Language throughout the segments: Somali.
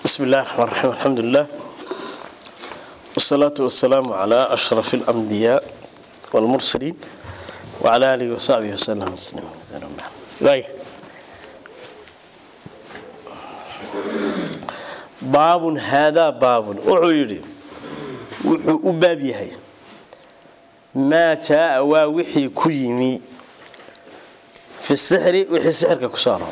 بسم الله الرحمن الرحيم الحمد لله والصلاة والسلام على أشرف الأنبياء والمرسلين وعلى آله وصحبه وسلم باي باب هذا باب وحيري وحو باب يهي ما جاء وحي كيمي في السحر وحي السحر كسانه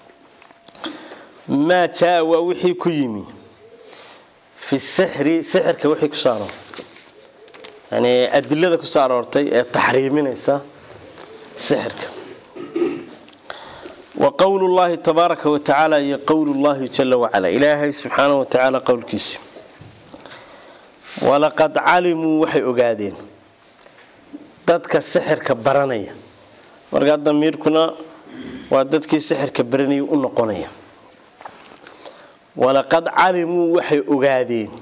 maa jaa waa wixii ku yimi fi sixri sixirka wixii ku soo aroortay yani adilada ku soo aroortay ee taxriiminaysa sixirka wa qowlu llahi tabaaraka wa tacaala iyo qowlu llahi jala wacala ilaahay subxaanahu wa tacaala qowlkiisa walaqad calimuu waxay ogaadeen dadka sixirka baranaya markaa damiirkuna waa dadkii sixirka baranayay u noqonaya walaqad calimuu waxay ogaadeen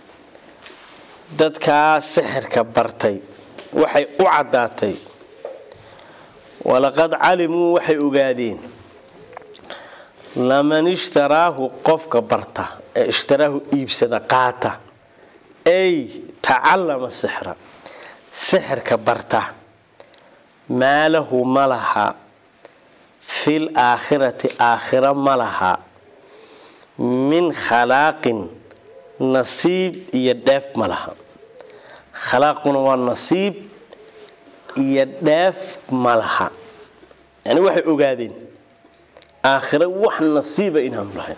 dadkaa sixirka bartay waxay u caddaatay walaqad calimuu waxay ogaadeen laman ishtaraahu qofka barta ee ishtaraahu iibsada qaata ay tacallama sixra sixirka barta maa lahu ma laha fil aakhirati aakhira ma laha min khalaaqin nasiib iyo dheef ma laha khalaaquna waa nasiib iyo dheef ma laha yani waxay ogaadeen aakhira wax nasiiba inaanu lahayn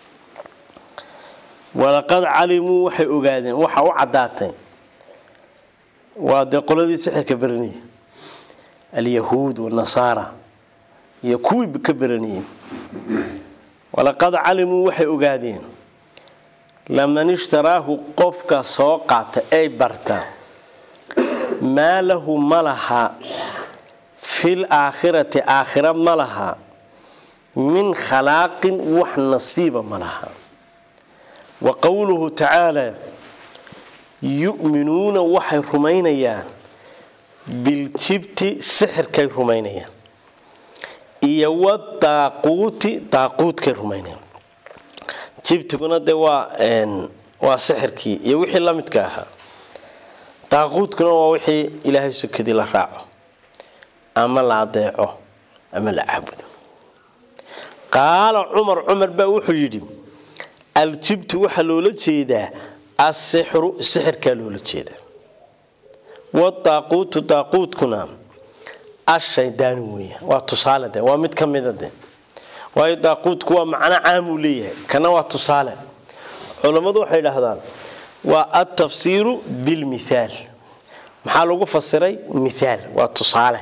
walaqad calimuu waxay ogaadeen waxa u caddaatay waa dee qoladii sixirka baranayay alyahuud wanasaara iyo kuwii ka baranayay walaqad calimuu waxay ogaadeen laman ishtaraahu qofka soo qaata ay barta maa lahu ma laha fil aakhirati aakhira ma laha min khalaaqin wax nasiiba ma laha wa qowluhu tacaalaa yu'minuuna waxay rumaynayaan biljibti sixirkay rumaynayaan iyo wadaaquuti daaquudkay rumaynayaan jibtiguna dee waa waa sixirkii iyo wixii la midka ahaa daaquudkuna waa wixii ilaahay sokadii la raaco ama la adeeco ama la caabudo qaala cumar cumar baa wuxuu yidhi aljibtu waxaa loola jeedaa asixru sixirkaa loola jeedaa wadaaquutu daaquudkuna ashaydaani weya waa tusaale de waa mid ka mida de waayo daaquudku waa macno caamuu leeyahay kana waa tusaale culammadu waxay idhaahdaan waa altafsiiru bilmithaal maxaa lagu fasiray mithaal waa tusaale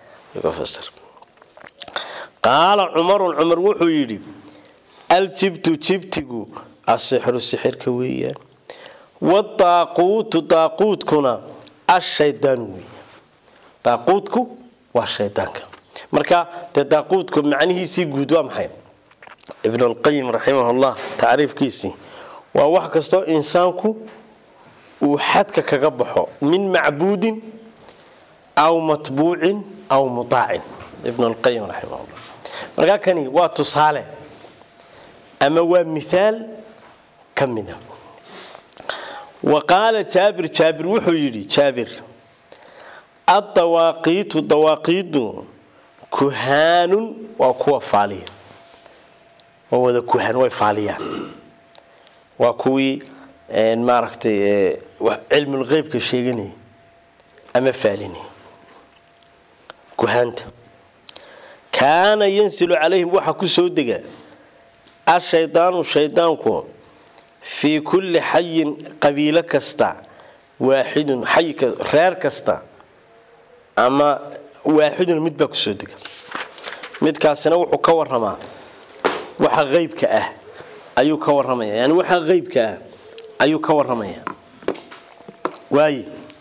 qaala cumarun cumar wuxuu yidhi aljibtu jibtigu asixru sixirka weeyaan wadaaquutu daaquudkuna ashaydaanu weya daaquudku waa shaydaanka marka dee daaquudku macnihiisii guud waa maxay ibnulqayim raximahullah tacriifkiisii waa wax kastoo insaanku uu xadka kaga baxo min macbuudin aw matbuucin aw mutaacin ibnulqayim raximahullah markaa kani waa tusaale ama waa mithaal ka mida wa qaala jaabir jaabir wuxuu yidhi jaabir addawaaqiitu dawaaqiidu kuhaanun waa kuwa faaliya waa wada kuhaan way faaliyaan waa kuwii maaragtay cilmulqeybka sheeganayay ama faalinay kuhaanta kaana yansilu calayhim waxaa ku soo dega ashaydaanu shaydaanku fii kulli xayin qabiilo kasta waaxidun xay reer kasta ama waaxidun mid baa kusoo dega midkaasina wuxuu ka waramaa waxa qeybka ah ayuu ka waramaya yani waxa qeybka ah ayuu ka waramaya waaye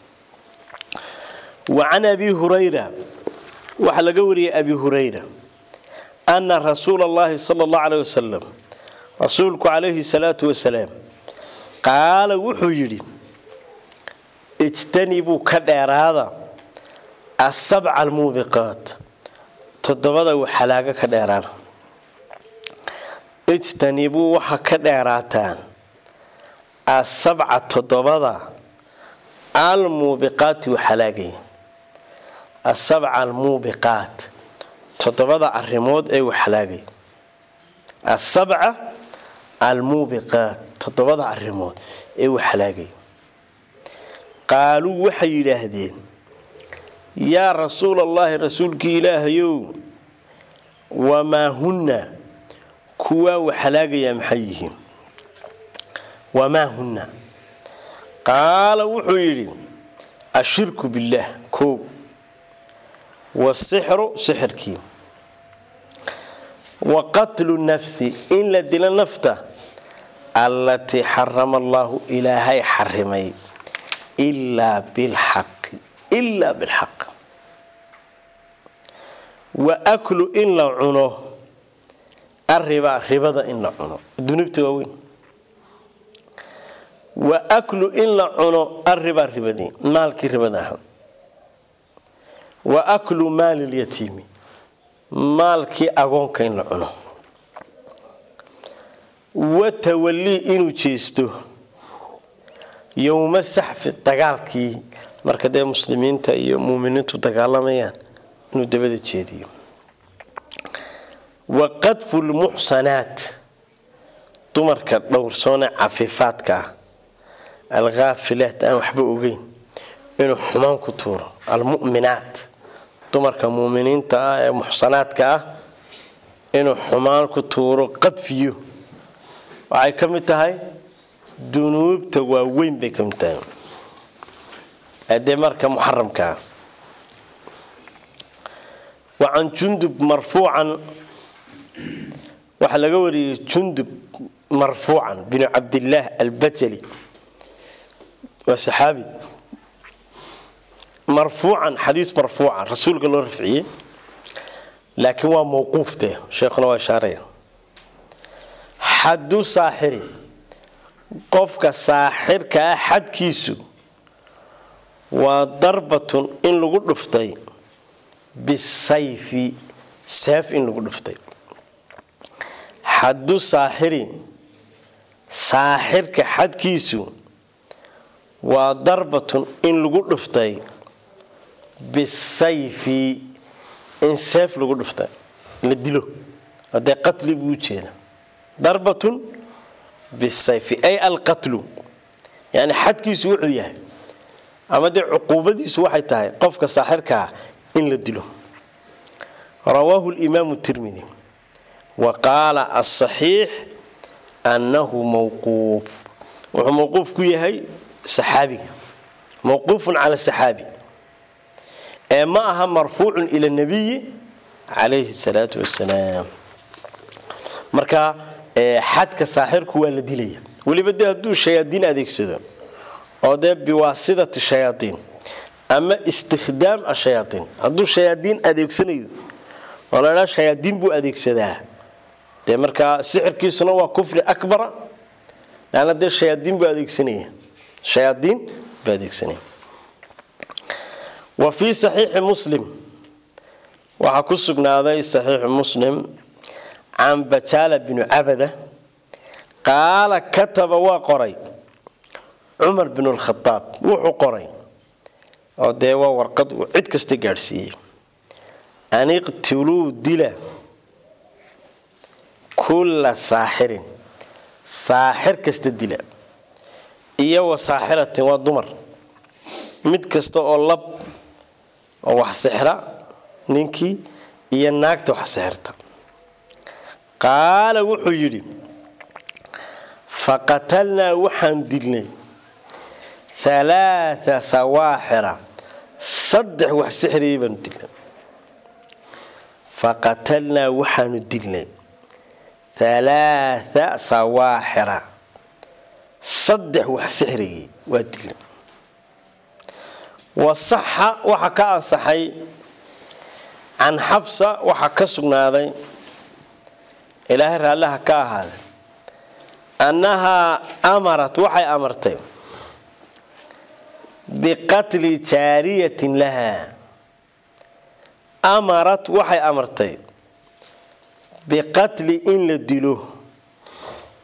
wa can abi hurayra waxaa laga wariyay abi hurayra ana rasuula allahi sala allahu caleyh wasalam rasuulku calayhi salaatu wasalaam qaala wuxuu yidhi ijtanibuu ka dheeraada asabca almuubiqaat toddobada waxalaaga ka dheeraada ijtanibuu waxa ka dheeraataan asabca toddobada almuubiqaati waxalaagaya asabca almuubiqaat toddobada arrimood ee waxalaagaya asabca almuubiqaat toddobada arrimood ee waxalaagaya qaaluu waxay yidhaahdeen yaa rasuul allaahi rasuulkii ilaahayow wamaa hunna kuwaa waxalaagayaa maxay yihiin wamaa hunna qaala wuxuu yidhi ashirku billaah koow wasixru sixirkii wa qatlu nafsi in la dilo nafta allatii xarama allaahu ilaahay xarimay ilaa bilxaqi ilaa bilxaq wa aklu in la cuno arriba ribada in la cuno dunubta waaweyn wa aklu in la cuno arriba ribadii maalkii ribada aha wa aklu maalilyatiimi maalkii agoonka in la cuno wa tawallii inuu jeesto yowma saxfi dagaalkii marka dee muslimiinta iyo muuminiintu dagaalamayaan inuu dabada jeediyo wa qadfu lmuxsanaat dumarka dhowrsoone cafiifaadka ah alkhaafilaat aan waxba ogeyn inuu xumaan ku tuuro almu'minaat dumarka muuminiinta ah ee muxsanaadka ah inuu xumaan ku tuuro qadfiyo waxay ka mid tahay dunuubta waaweyn bay ka mid tahay adee marka muxaramkaa wa can jundub marfuucan waxaa laga wariyey jundub marfuucan binu cabdillaah albajali waa saxaabi marfuucan xadiis marfuucan rasuulka loo rafciyey laakiin waa mawquufte sheekhuna waa ishaaraya xaddu saaxiri qofka saaxirka ah xadkiisu waa darbatun in lagu dhuftay bisayfi seef in lagu dhuftay xaddu saaxiri saaxirka xadkiisu waa darbatun in lagu dhuftay bisayfi in seef lagu dhuftay la dilo hadee qatli buu ujeeda darbatun bisayfi ay alqatlu yani xadkiisu wuxuu yahay ama dee cuquubadiisu waxay tahay qofka saaxirkaa in la dilo rawaahu limaamu tirmidi wa qaala asaxiix annahu mawquuf wuxuu mawquuf ku yahay saxaabiga mawquufun cala saxaabi ee ma aha marfuucun ila nabiyi calayhi salaatu wasalaam marka xadka saaxirku waa la dilaya weliba dee hadduu shayaadiin adeegsado oo dee biwaasidati shayaaiin ama istikhdaam ashayaaiin hadduu shayaadiin adeegsanayo oo ladhaa shayaadiin buu adeegsadaa dee markaa sixirkiisuna waa kufri akbara laana dee shayaadiin buu adeegsanaya shayaadiin buu adeegsanaya wa fii saxiixi muslim waxaa ku sugnaaday saxiixu muslim can bajaala binu cabada qaala kataba waa qoray cumar binu lkhadaab wuxuu qoray oo dee waa warqad uu cid kasta gaadhsiiyey an iqtuluu dila kulla saaxirin saaxir kasta dila iyo wa saaxiratin waa dumar mid kasta oo lab oo wax sixra ninkii iyo naagta wax sixirta qaala wuxuu yidhi faqatalnaa waxaan dilnay alaaa sawaaxira saddex wax sixriyay baanu dilnay faqatalnaa waxaanu dilnay alaaa sawaaxira saddex wax sixriyay waa dilnay wasaxa waxaa ka ansaxay can xabsa waxaa ka sugnaaday ilaahay raallaha ka ahaaday annahaa amarat waxay amartay biqatli jaariyatin lahaa amarat waxay amartay biqatli in la dilo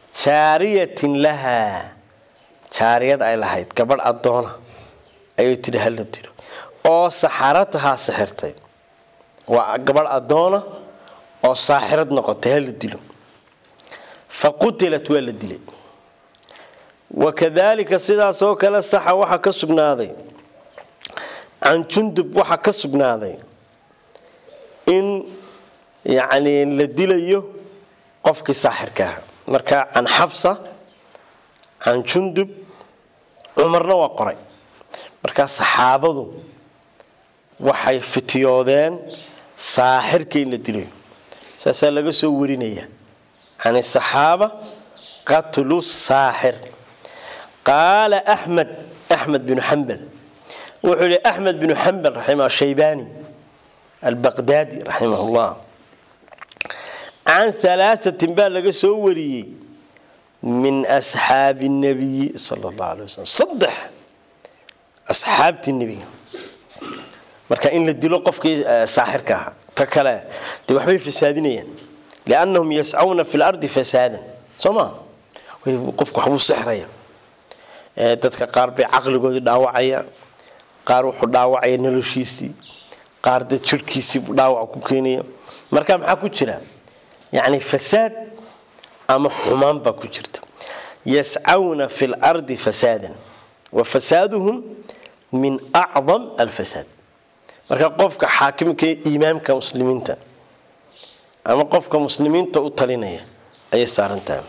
jaariyatin lahaa jaariyad ay lahayd gabadh addoona ayuu tidhi hala dilo oo saxaratahaa sixirtay waa gabadh addoona oo saaxirad noqotay hala dilo fa qutilat waa la dilay wakadaalika sidaasoo kale saxa waxaa ka sugnaaday can jundub waxaa ka sugnaaday in yacni la dilayo qofkii saaxirka aha marka can xafsa can jundub cumarna waa qoray markaa saxaabadu waxay fitiyoodeen saaxirka in la dilayo saasaa laga soo warinaya can saxaaba qatlu saaxir qaala axmed axmed binu xambal wuxuu yihi axmed binu xambal raximah shaybani albaqdaadi raximah llah can alaaatin baa laga soo wariyey min asxaabi nabiyi sal allahu alay wasalam saddex asxaabtii nebiga marka in la dilo qofkii saaxirka ahaa ta kale dee waxbay fasaadinayaan liannahum yascawna fi lardi fasaadan soo maa qofku waxbuu sixraya dadka qaar bay caqligoodii dhaawacaya qaar wuxuu dhaawacaya noloshiisii qaar dad jirhkiisii buu dhaawac ku keenaya marka maxaa ku jira yacni fasaad ama xumaan baa ku jirta yascawna fi lardi fasaadan wa fasaaduhum min acdam alfasaad marka qofka xaakimka imaamka muslimiinta ama qofka muslimiinta u talinaya ayay saarantahay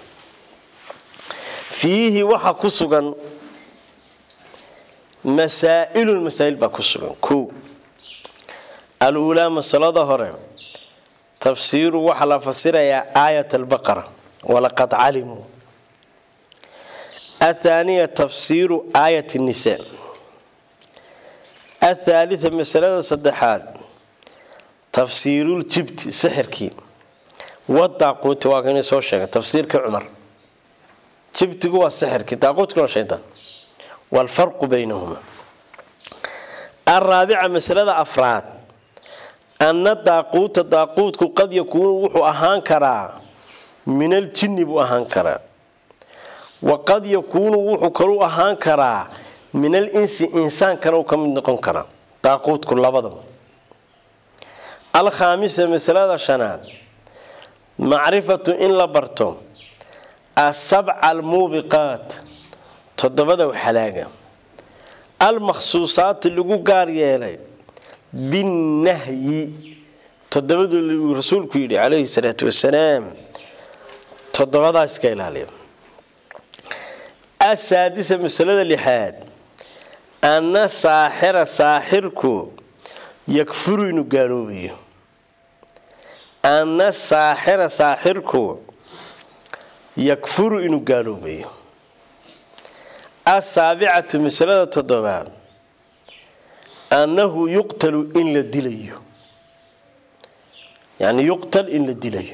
fiihi waxaa ku sugan masaa'ilun masaa'il baa ku sugan ko aluulaa masalada hore tafsiiru waxaa la fasirayaa aayat albaqara walaqad calimuu athaaniya tafsiiru aayat nisa athaalita masalada saddexaad tafsiiruljibti sixirkii wadaaquuti waa kani soo sheegay tafsiirkii cumar jibtigu waa sixirkii daaquutkuna waa shaydaan waalfarqu baynahuma alraabica masalada afraad anna daaquuta daaquudku qad yakuunu wuxuu ahaan karaa min aljinni buu ahaan karaa wa qad yakuunu wuxuu kalu ahaan karaa min al insi insaankana uu ka mid noqon karaa daaquudku labadaba alkhaamisa masalada shanaad macrifatu in la barto asabca almuubiqaat toddobada xalaaga almakhsuusaati lagu gaar yeelay binnahyi toddobadu rasuulku yidhi calayhi salaatu wasalaam toddobadaa iska ilaaliya asaadisa masalada lixaad anna saaxira saaxirku yakfuru inuu gaaloobayo anna saaxira saaxirku yakfuru inuu gaaloobayo asaabicatu masalada toddobaad annahu yuqtalu in la dilayo yani yuqtal in la dilayo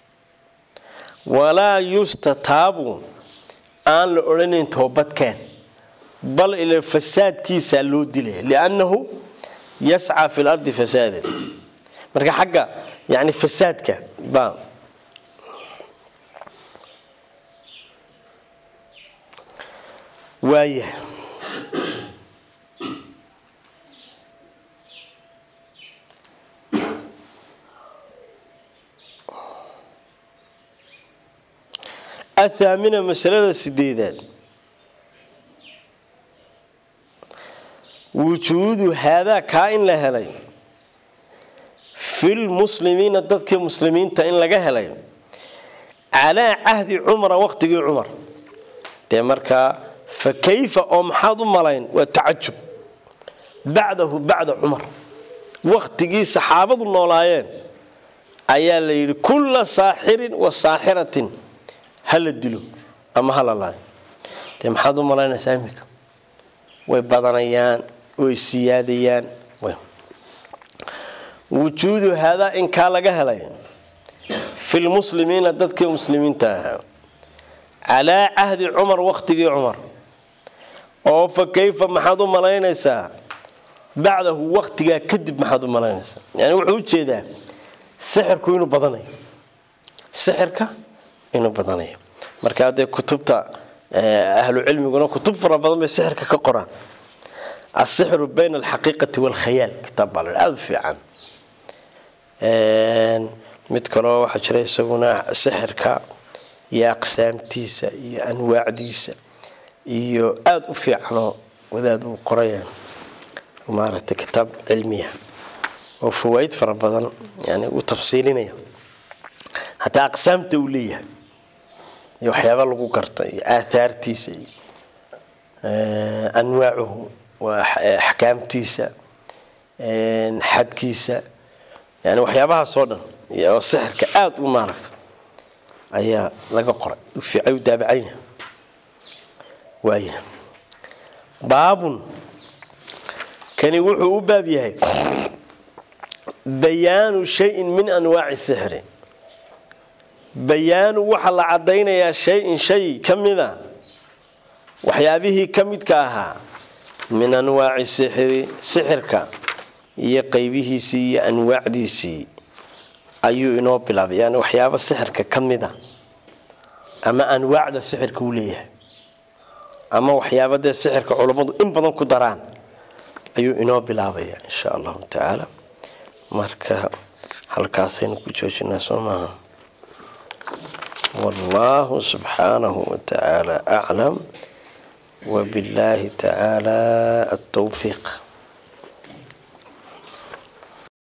walaa yustataabu aan la odhanayn toobadkeen bal ila fasaadkiisaa loo dilaya liannahu yascaa fi lardi fasaadan marka xagga yani fasaadka baa waaya athaamina masalada sideedaad wujuudu haadaa kaa in la helay filmuslimiina dadkii muslimiinta in laga helay calaa cahdi cumara waqtigii cumar dee markaa fa kayfa oo maxaad u malayn waa tacajub bacdahu bacda cumar waqtigii saxaabadu noolaayeen ayaa la yidhi kulla saaxirin wa saaxiratin ha la dilo ama ha la laayo dee maxaad u malaynaysaa iminka way badanayaan way siyaadayaan wujuudu haadaa in kaa laga helay filmuslimiina dadkii muslimiinta ahaa calaa cahdi cumar waqtigii cumar oo fa kayfa maxaad u malaynaysaa bacdahu waqtigaa kadib maxaad u malaynaysaa yani wuxuu ujeedaa sixirku inuu badanayo sixirka inuu badanayo markaa dee kutubta ahlu cilmiguna kutub fara badan bay sixirka ka qoraan asixru bayna alxaqiiqati waalkhayaal kitaab baa la aada u fiican mid kaloo waxaa jira isaguna sixirka iyo aqsaamtiisa iyo anwaacdiisa iyo aada u fiicanoo wadaad uu qoraya maaragtay kitaab cilmiya oo fawaaid fara badan yani uu tafsiilinaya hataa aqsaamta uu leeyahay iyo waxyaaba lagu garto iyo aathaartiisa iyo anwaacuhu waa axkaamtiisa xadkiisa yani waxyaabahaas oo dhan oo sixirka aada u maaragta ayaa laga qoray fiicay u daabacanya waaya baabun kani wuxuu u baab yahay bayaanu shayin min anwaaci sixri bayaanu waxaa la cadaynayaa shay-in shay ka mida waxyaabihii ka midka ahaa min anwaaci sixri sixirka iyo qeybihiisii iyo anwaacdiisii ayuu inoo bilaabay yani waxyaaba sixirka ka mida ama anwaacda sixirka uu leeyahay ama waxyaaba dee sixirka culammadu in badan ku daraan ayuu inoo bilaabaya insha allahu tacaala marka halkaasaynu ku joojinaa soo maaha والله سبحانه وتعالى أعلم وبالله تعالى التوفيق